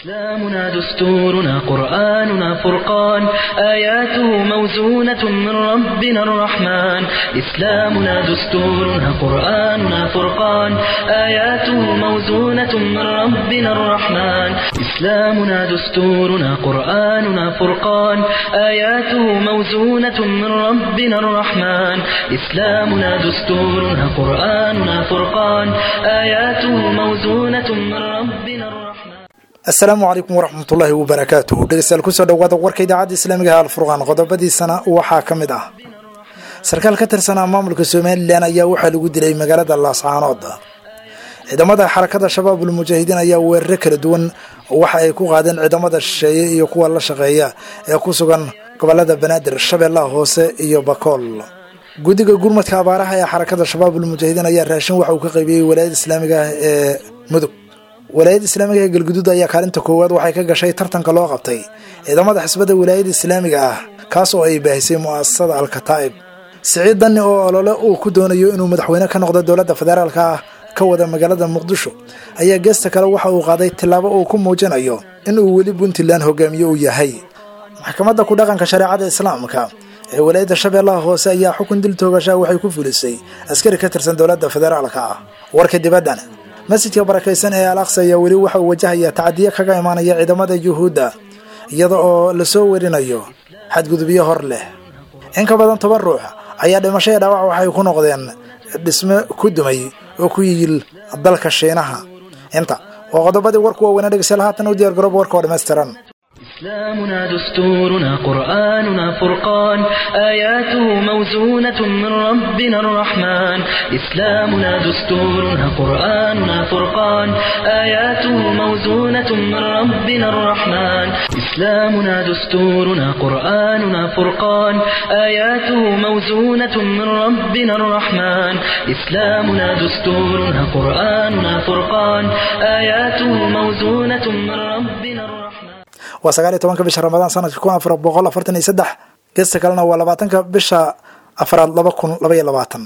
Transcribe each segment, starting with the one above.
إسلامنا دستورنا قرآننا فرقان آياته موزونة من ربنا الرحمن إسلامنا دستورنا قرآننا فرقان آياته موزونة من ربنا الرحمن إسلامنا دستورنا قرآننا فرقان آياته موزونة من ربنا الرحمن إسلامنا دستورنا قرآننا فرقان آياته موزونة من ربنا الرحمن asalaamu calaykum waraxmatullaahi wabarakaatuhu dhegeystayaal kusoo dhawaada warka idaacadda islaamiga ah alfurqaan qodobadiisana waxaa ka mid ah sarkaal ka tirsanaa maamulka somalilan ayaa waxaa lagu dilay magaalada laascaanood ciidamada xarakada shabaabul mujaahidiin ayaa weeraro kala duwan waxa ay ku qaadeen ciidamada shisheeye iyo kuwa la shaqeeya ee ku sugan gobolada banaadir shabeellaha hoose iyo bakool guddiga gurmadka abaaraha ee xarakada shabaabul mujaahidiin ayaa raashin waxa uu ka qaybiyey walaayada islaamiga ah ee mudug walaayadda islaamiga ee galguduud ayaa kaalinta koowaad waxay ka gashay tartanka loo qabtay ciidamada xisbadda walaayadda islaamiga ah kaas oo ay baahisay mu'asasada alkataa'ib siciid danni oo olole uu ku doonayo inuu madaxweyne ka noqdo dowladda federaalka ah ka wada magaalada muqdisho ayaa geesta kale waxa uu qaaday tillaabo uu ku muujinayo in uu weli puntland hogaamiye uu yahay maxkamadda ku dhaqanka shareecada islaamka ee walaayadda shabeellaha hoose ayaa xukun dil toogashaa waxay ku fulisay askari ka tirsan dowladda federaalka ah warka dibaddan masjidka barakaysan ee al aqsa ayaa weli waxa uu wajahaya tacadiyo kaga imaanaya ciidamada yuhuudda iyada oo lasoo werinayo xadgudubyo hor leh in ka badan toban ruux ayaa dhimasho ee dhaawac waxay ku noqdeen dhisme ku dumay oo ku yiil dalka shiinaha inta waa qodobadii warku waaweynaa dhegeystayaal haatan u diyaar garooba warka oo dhammaystiran إسلامنا دستورنا قرآننا فرقان آياته موزونة من ربنا الرحمن إسلامنا دستورنا قرآننا فرقان آياته موزونة من ربنا الرحمن إسلامنا دستورنا قرآننا فرقان آياته موزونة من ربنا الرحمن إسلامنا دستورنا قرآننا فرقان آياته موزونة من ربنا الرحمن waa sagaal iyo tobanka bisha ramadaan sanadka kun afar boqol afartan iyo saddex geesta kalena waa labaatanka bisha afraad laba kun laba iyo labaatan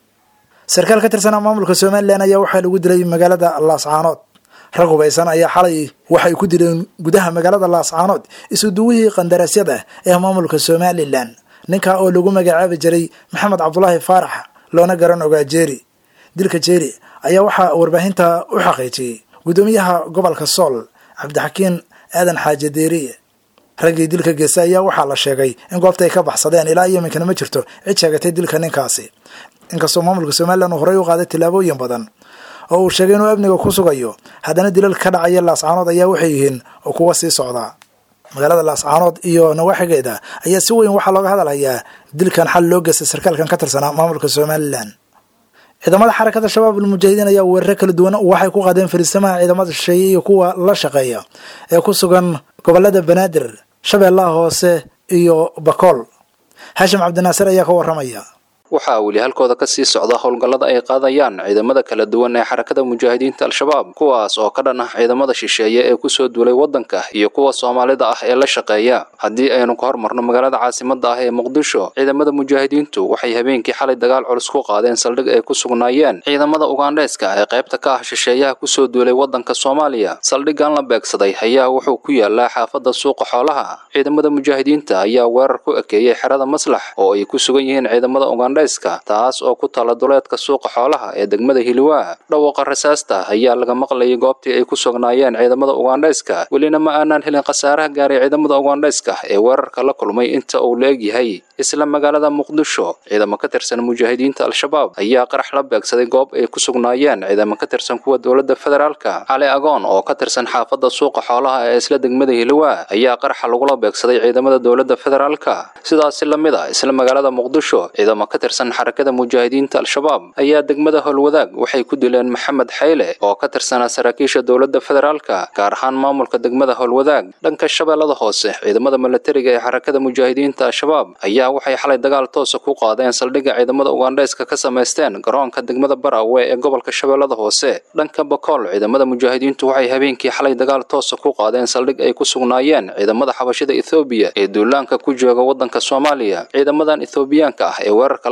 sarkaal ka tirsanaa maamulka somalilan ayaa waxaa lagu dilay magaalada laascaanood rag hubaysan ayaa xalay waxay ku dileen gudaha magaalada laascaanood isuduwihii qandaraasyada ee maamulka somalilan ninkaa oo lagu magacaabi jiray maxamed cabdulaahi faarax loona garan ogaa jeeri dilka jeeri ayaa waxaa warbaahinta u xaqiijiyey guddoomiyaha gobolka sool cabdixakiin aadan xaaje deeriye raggii dilka geysta ayaa waxaa la sheegay in goobta ay ka baxsadeen ilaa iyo iminkana ma jirto cid sheegatay dilka ninkaasi inkastoo maamulka somalilan uu horey u qaaday tillaabooyin badan oo uu sheegay inuu amniga ku sugayo haddana dilal ka dhacaya laascaanood ayaa waxay yihiin oo kuwa sii socdaa magaalada laascaanood iyo nawaaxigeeda ayaa si weyn waxaa looga hadalhayaa dilkan xal loo geystay sarkaalkan ka tirsanaa maamulka somalilan ciidamada xarakada shabaabul mujaahidiin ayaa weeraro kala duwan waxay ku qaadeen fariisamaha ciidamada shisheeye iyo kuwa la shaqeeya ee ku sugan gobolada banaadir shabeellaha hoose iyo bakool xaashim cabdinaasir ayaa ka waramaya waxaa weli halkooda ka sii socda howlgallada ay qaadayaan ciidamada kala duwan ee xarakada mujaahidiinta al-shabaab kuwaas oo ka dhan ah ciidamada shisheeye ee kusoo duulay waddanka iyo kuwa soomaalida ah ee la shaqeeya haddii aynu ka hormarno magaalada caasimada ah ee muqdisho ciidamada mujaahidiintu waxay habeenkii xalay dagaal culus ku qaadeen saldhig ay ku sugnaayeen ciidamada ugandheeska ee qaybta ka ah shisheeyaha kusoo duulay waddanka soomaaliya saldhiggan la beegsaday ayaa wuxuu ku yaalaa xaafadda suuqa xoolaha ciidamada mujaahidiinta ayaa weerar ku ekeeyey xerada maslax oo ay ku sugan yihiin ciidamada ugandhe taas oo ku tala duleedka suuqa xoolaha ee degmada hiliwaa dhawaaqa rasaasta ayaa laga maqlayay goobtii ay ku sugnaayeen ciidamada ugandhayska welina ma aanaan helin khasaaraha gaaray ciidamada ugandhayska ee weerarka la kulmay inta uu la eg yahay isla magaalada muqdisho ciidamo ka tirsan mujaahidiinta al-shabaab ayaa qarax la beegsaday goob ay ku sugnaayeen ciidamo ka tirsan kuwa dowladda federaalka cali agoon oo ka tirsan xaafadda suuqa xoolaha ee isla degmada hiliwaa ayaa qaraxa lagula beegsaday ciidamada dowladda federaalka sidaasi lamid a isla magaalada muqdisho ciidamo ka tirsan xarakada mujaahidiinta al-shabaab ayaa degmada howlwadaag waxay ku dileen maxamed xayle oo ka tirsanaa saraakiisha dowladda federaalka gaar ahaan maamulka degmada howlwadaag dhanka shabeellada hoose ciidamada milatariga ee xarakada mujaahidiinta al-shabaab ayaa waxay xalay dagaal toosa ku qaadeen saldhigga ciidamada ugandhayska ka samaysteen garoonka degmada barawe ee gobolka shabeellada hoose dhanka bakool ciidamada mujaahidiintu waxay habeenkii xalay dagaal toosa ku qaadeen saldhig ay ku sugnaayeen ciidamada xabashida ethoobiya ee duulaanka ku jooga waddanka soomaaliya ciidamadan ethoobiyaanka ah ee weerarka la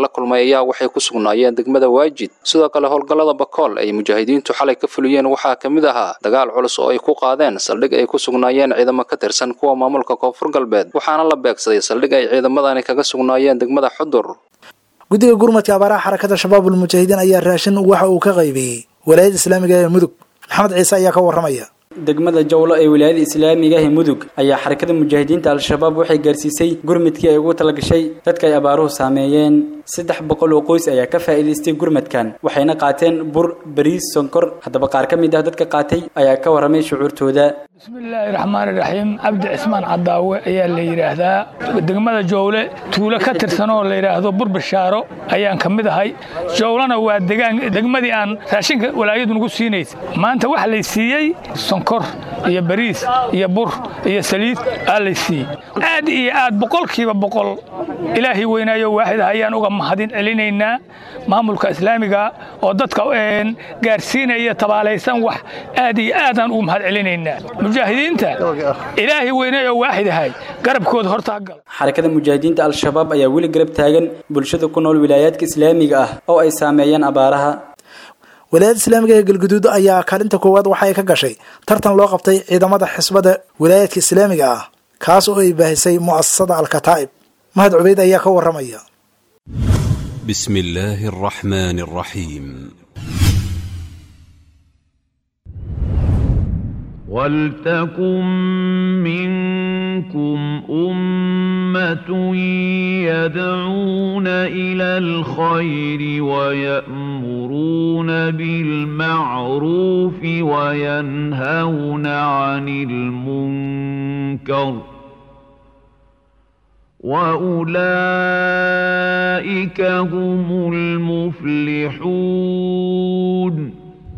kulmay ayaa waxay ku sugnaayeen degmada waajid sidoo kale howlgallada bakool ay mujaahidiintu xalay ka fuliyeen waxaa ka mid ahaa dagaal culus oo ay ku qaadeen saldhig ay ku sugnaayeen ciidamo ka tirsan kuwa maamulka koonfur galbeed waxaana la beegsaday saldhig ay ciidamadani kaga sugnaayeen degmada xudur guddiga gurmadka abaaraha xarakada shabaabul mujaahidiin ayaa raashin waxa uu ka qaybiyey walaayadda islaamiga ee mudug maxamed ciise ayaa ka warramaya degmada jawlo ee wilaayada islaamiga ah ee mudug ayaa xarakada mujaahidiinta al-shabaab waxay gaarsiisay gurmadkii ay ugu talagashay dadka ay abaaruhu saameeyeen saddex boqol oo qoys ayaa ka faa'iidaystay gurmadkan waxayna qaateen bur bariis sonkor haddaba qaar ka mid ah dadka qaatay ayaa ka warramay shucuurtooda bismillaahi raxmaani raxiim cabdi cismaan cadaawe ayaa la yidhaahdaa degmada jowle tuulo ka tirsan oo la yidhaahdo burbashaaro ayaan ka mid ahay jowlana waa degaan degmadii aan raashinka walaayadu nagu siinaysa maanta waxa lay siiyey sonkor iyo bariis iyo bur iyo saliid aa lay siiyey aad iyo aad boqolkiiba boqol ilaahay weynaayo waaxid ayaan uga mahadin celinaynaa maamulka islaamiga oo dadka gaarsiinaya tabaalaysan wax aad iyo aadaan ugu mahad celinaynaa mujaahidiinta ilaahay weyneeyo waaxid ahay garabkooda hortaa gal xarakada mujaahidiinta al-shabaab ayaa weli garab taagan bulshada ku nool wilaayaadka islaamiga ah oo ay saameeyeen abaaraha walaayadda islaamiga ee galguduud ayaa kaalinta koowaad waxa ay ka gashay tartan loo qabtay ciidamada xisbada walaayaadka islaamiga ah kaas oo ay baahisay mu'asasada alkataa'ib mahad cubeyd ayaa ka warramaya بسم الله الرحمن الرحيم ولتكن منكم أمة يدعون إلى الخير ويأمرون بالمعروف وينهون عن المنكر وأولئك هم المفلحون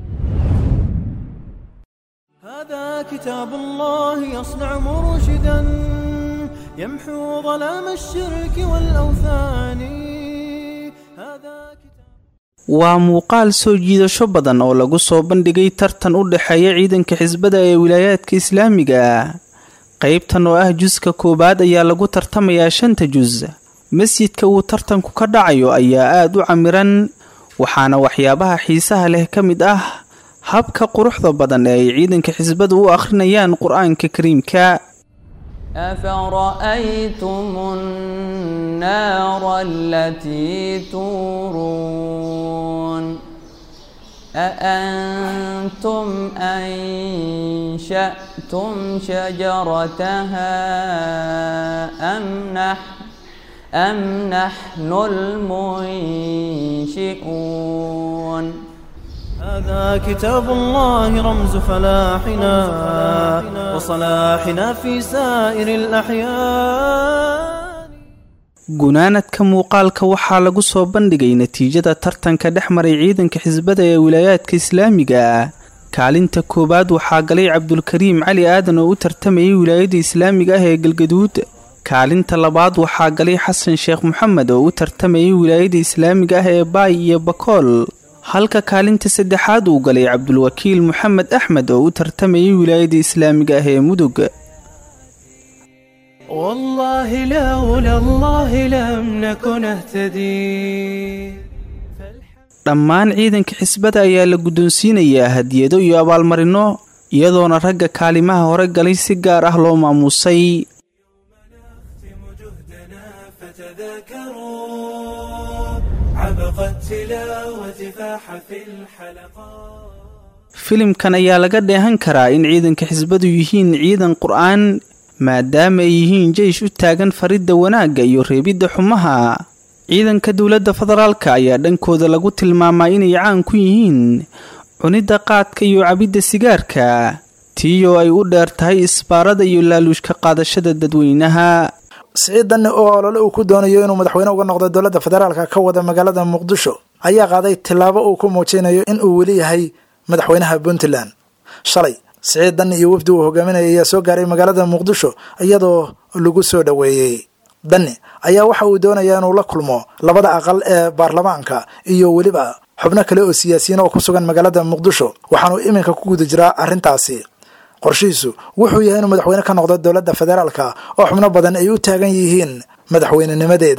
هذا كتاب الله يصنع مرشدا يمحو ظلام الشرك والأوثان هذا كتاب waa muuqaal soo jiidasho badan oo lagu soo bandhigay tartan u dhexeeya ciidanka xisbada ee wilaayaadka islaamiga ah qaybtan oo ah juska koowaad ayaa lagu tartamayaa shanta jus masjidka uu tartanku ka dhacayo ayaa aad u camiran waxaana waxyaabaha xiisaha leh ka mid ah habka quruxda badan ee ay ciidanka xisbadu u akhrinayaan qur-aanka kariimka أفرأيتم النار التي تورون أأنتم أنشأتم شجرتها أم نحن أم نحن المنشئون هذا كتاب الله رمز فلاحنا وصلاحنا في سائر الأحيان gunaanadka muuqaalka waxaa lagu soo bandhigay natiijada tartanka dhex maray ciidanka xisbada ee wilaayaadka islaamiga ah kaalinta koowaad waxaa galay cabdulkariim cali aadan oo u tartamayay wilaayada islaamiga ah ee galgaduud kaalinta labaad waxaa galay xasan sheekh moxamed oo u tartamayay wilaayada islaamiga ah ee baay iyo bakool halka kaalinta saddexaad uu galay cabdulwakiil moxamed axmed oo u tartamayay wilaayada islaamiga ah ee mudug والله لولا الله لم نكن اهتدي dhammaan ciidanka xisbada ayaa la guddoonsiinayaa hadiyado iyo abaalmarino iyadoona ragga kaalimaha hore galay si gaar ah loo maamuusay filimkan ayaa laga dheehan karaa in ciidanka xisbadu yihiin ciidan qur-aan maadaama ay yihiin jeish u taagan faridda wanaagga iyo reebidda xumaha ciidanka dowladda federaalka ayaa dhankooda lagu tilmaamaa inay caan ku yihiin cunidda qaadka iyo cabidda sigaarka tiiyoo ay u dheer tahay isbaarada iyo laaluushka qaadashada dadweynaha siciid danne oo olole uu ku doonayo inuu madaxweyne uga noqdo dowladda federaalka ka wada magaalada muqdisho ayaa qaaday tillaabo uu ku muujinayo in uu weli yahay madaxweynaha puntland shalay siciid danne iyo wafdi uu hogaaminaya ayaa soo gaaray magaalada muqdisho iyadoo lagu soo dhoweeyey danne ayaa waxa uu doonayaa inuu la kulmo labada aqal ee baarlamaanka iyo weliba xubno kale oo siyaasiyiin oo ku sugan magaalada muqdisho waxaanuu iminka ku guda jiraa arrintaasi qorshihiisu wuxuu yahay inuu madaxweyne ka noqdo dowladda federaalka oo xubno badan ay u taagan yihiin madaxweynenimadeeda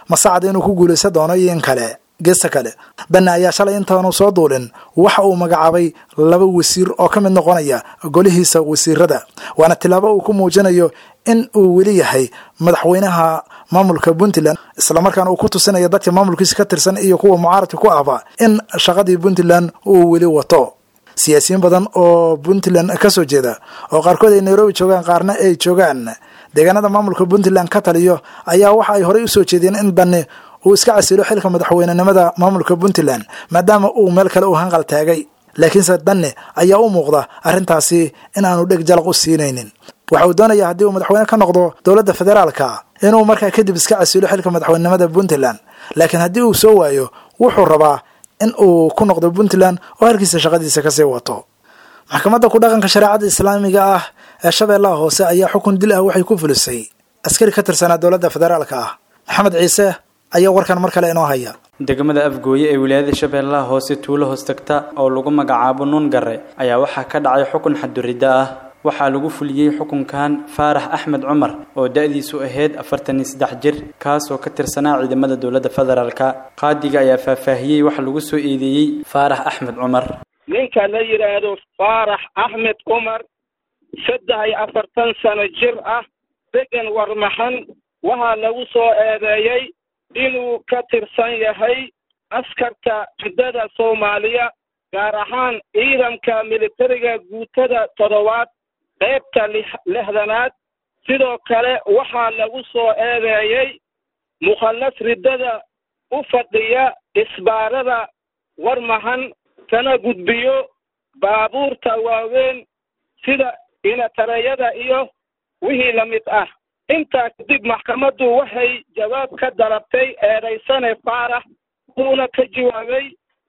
masacad inuu ku guulaysan doono iyo in kale geesta kale danne ayaa shalay intaanu soo duulin waxa uu magacaabay laba wasiir oo ka mid noqonaya golihiisa wasiirada waana tilaabo uu ku muujinayo in uu weli yahay madaxweynaha maamulka puntland islamarkaana uu ku tusinayo dadka maamulkiisa ka tirsan iyo kuwa mucaaradka ku ahba in shaqadii puntland uu weli wato siyaasiyiin badan oo puntland ka soo jeeda oo qaarkood ay nairobi joogaan qaarna ay joogaan deegaanada maamulka puntland ka taliyo ayaa waxa ay horey usoo jeediyeen in danne uu iska casilo xilka madaxweynenimada maamulka puntland maadaama uu meel kale uu hanqal taagay laakiinse danne ayaa u muuqda arrintaasi in aanu dheg jalaq u siinaynin waxa uu doonayaa haddii uu madaxweyne ka noqdo dowladda federaalka inuu markaa kadib iska casilo xilka madaxweynenimada puntland laakiin haddii uu soo waayo wuxuu rabaa in uu ku noqdo puntland oo halkiisa shaqadiisa kasii wato maxkamadda ku dhaqanka shareecada islaamiga ah ee shabeellaha hoose ayaa xukun dil ah waxay ku fulisay askari ka tirsanaa dowladda federaalka ah maxamed ciise ayaa warkan mar kale inoo haya degmada afgooye ee wilaayada shabeellaha hoose tuulo hoos tagta oo lagu magacaabo nuun gare ayaa waxaa ka dhacay xukun xaduridda ah waxaa lagu fuliyey xukunkan faarax axmed cumar oo da-diisu ahayd afartan iyo saddex jir kaasoo ka tirsanaa ciidamada dowladda federaalka qaadiga ayaa faahfaahiyey waxa lagu soo eedeeyey faarax axmed cumar ninka la yidhaahdo faarax axmed cumar saddex iyo afartan sano jir ah degan warmaxan waxaa lagu soo eedeeyey inuu ka tirsan yahay askarta ciddada soomaaliya gaar ahaan ciidanka militariga guutada toddobaad qaybta lixdanaad sidoo kale waxaa lagu soo eedeeyey mukhallas riddada u fadhiya isbaarada warmahan kana gudbiyo baabuurta waaweyn sida inatareyada iyo wixii la mid ah intaa kadib maxkamaddu waxay jawaab ka dalabtay eedaysane faarax uuna ka jawaabay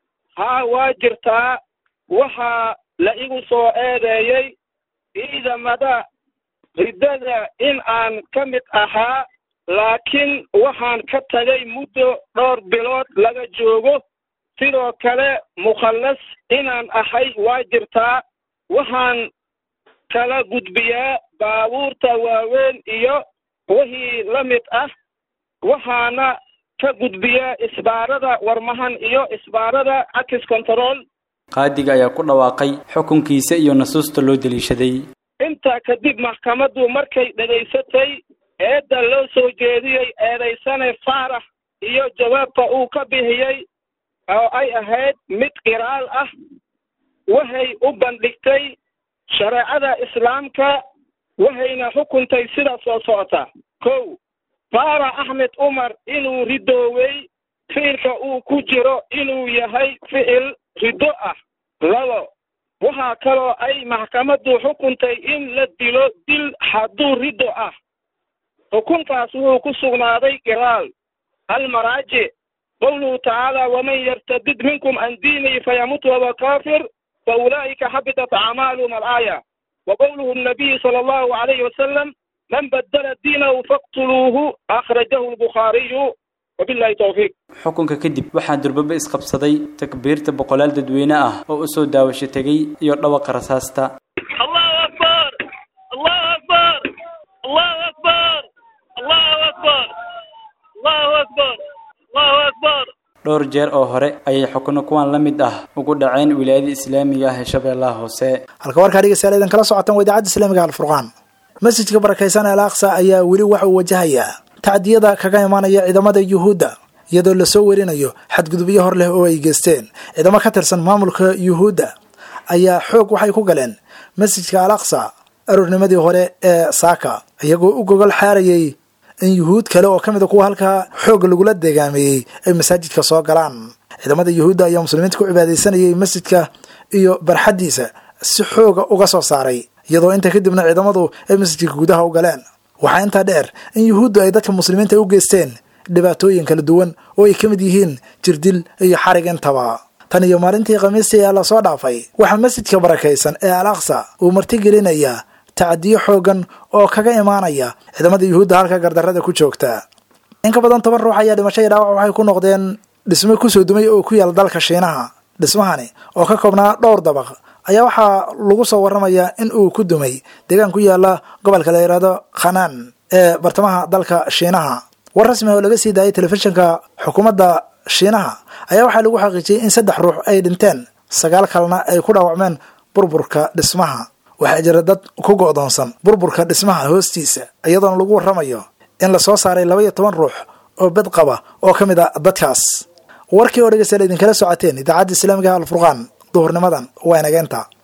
haa waa jirtaa waxaa la igu soo eedeeyey ciidamada riddada in aan ka mid ahaa laakiin waxaan ka tagay muddo dhowr bilood laga joogo sidoo kale mukhallas inaan ahay waa jirtaa waxaan kala gudbiyaa baabuurta waaweyn iyo wixii la mid ah waxaana ka gudbiyaa isbaarada warmahan iyo isbaarada access control qaadiga ayaa ku dhawaaqay xukunkiisa iyo nasuusta loo deliishaday intaa kadib maxkamaddu markay dhegaysatay eedda loo soo jeediyey eedaysane faarax iyo jawaabka uu ka bixiyey oo ay ahayd mid qiraal ah waxay u bandhigtay shareecada islaamka waxayna xukuntay sida soo socota kow faarax axmed cumar inuu ridoowey ficilka uu ku jiro inuu yahay ficil riddo ah labo waxaa kaloo ay maxkamaddu xukuntay in la dilo dil hadduu riddo ah xukunkaas wuxuu ku sugnaaday qiraal almaraajic qowluhu tacaala waman yartadid minkum can diinihi fayamut wahuwa kaafir faulaa'ika xabitat acmaaluhum alaaya wa qowluhu nabiyi sala allahu alayhi wasalam man badala diinahu faqtuluuhu akhrajahu lbukhaariyu wabillahi towfiiq xukunka kadib waxaa durbaba isqabsaday takbiirta boqolaal dadweyne ah oo u soo daawasho tegey iyo dhawaqa rasaasta allahu akbar allahu akbar allahu akbar allahu akbar allahu akbar allahu akbar dhowr jeer oo hore ayay xukuno kuwan la mid ah ugu dhaceen wilaayada islaamiga ah ee shabeellaha hoose halka warkaa dhegeystayaal idan kala socotaan waa idaacadda islaamiga alfurqaan masjidka barakaysan al aqsa ayaa weli waxa uu wajahayaa tacdiyada kaga imaanaya ciidamada yuhuudda iyadoo lasoo werinayo xadgudubyo hor leh oo ay geysteen ciidamo ka tirsan maamulka yuhuudda ayaa xoog waxay ku galeen masjidka al aqsa aroornimadii hore ee saaka iyagoo u gogol xaarayay in yuhuud kale oo ka mid a kuwa halkaa xoog lagula degaameeyey ay masaajidka soo galaan ciidamada yuhuudda ayaa muslimiinta ku cibaadaysanayay masjidka iyo barxaddiisa si xooga uga soo saaray iyadoo inta kadibna ciidamadu ay masjidka gudaha u galeen waxaa intaa dheer in yuhuuddu ay dadka muslimiinta u geysteen dhibaatooyin kala duwan oo ay ka mid yihiin jirdil iyo xarig intaba tan iyo maalintii khamiistii ee lasoo dhaafay waxaa masjidka barakaysan ee al aqsa uu martigelinayaa tacdiyo xoogan oo kaga imaanaya ciidamada yuhuudda halka gardarrada ku joogta in ka badan toban ruux ayaa dhimasho iyo dhaawac waxay ku noqdeen dhismo kusoo dumay oo ku yaal dalka shiinaha dhismahani oo ka koobnaa dhowr dabaq ayaa waxaa lagu soo warramayaa in uu ku dumay deegaan ku yaala gobolka la yidhaahdo khanaan ee bartamaha dalka shiinaha war rasmi oo laga sii daayay telefishinka xukuumadda shiinaha ayaa waxaa lagu xaqiijiyey in saddex ruux ay dhinteen sagaal kalena ay ku dhaawacmeen burburka dhismaha waxaa jira dad ku go'doonsan burburka dhismaha hoostiisa iyadoona lagu warramayo in lasoo saaray laba iyo toban ruux oo bed qaba oo ka mid a dadkaas warkii oo dhegeystayaal idinkala socoteen idaacadda islaamigaha alfurqaan duhurnimadan waa inageenta